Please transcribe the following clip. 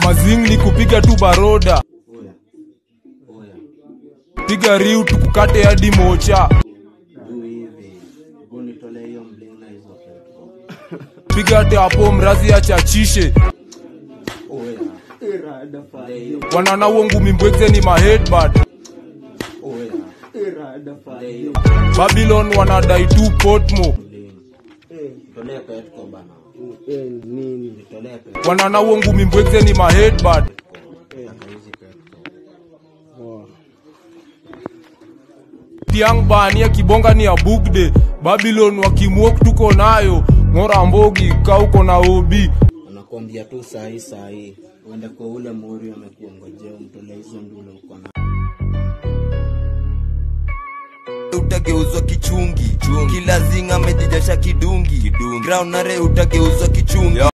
mazing ni kupiga tu baroda Oya. Oya. piga riu tukukate hadi mocha Du hivi. Hebu nitolee hiyo mling na hizo pepo. piga hate hapo mrazi achachishe Oya. Irada Tolee hiyo. wanana uo ngumi mbwekze ni maheadbad Oya. Irada Tolee hiyo babylon wanadai tu potmo mling. Eh, Tolee petko bana. eh, nini? Nitolee petko. wanana uo ngumi mbwekze ni maheadbad Taka hizi petko. Poa. tiang bania kibonga ni ya bugde babylon wakimwok tuko nayo ng'ora mbogi kauko na obi Anakuambia tu sahi sahi. Uende kwa ule mori amekuongojea umtolee hizo ndule uko na. utageuzwa kichungi kila zinga amejijasha kidungi ground nare utageuzwa kichungi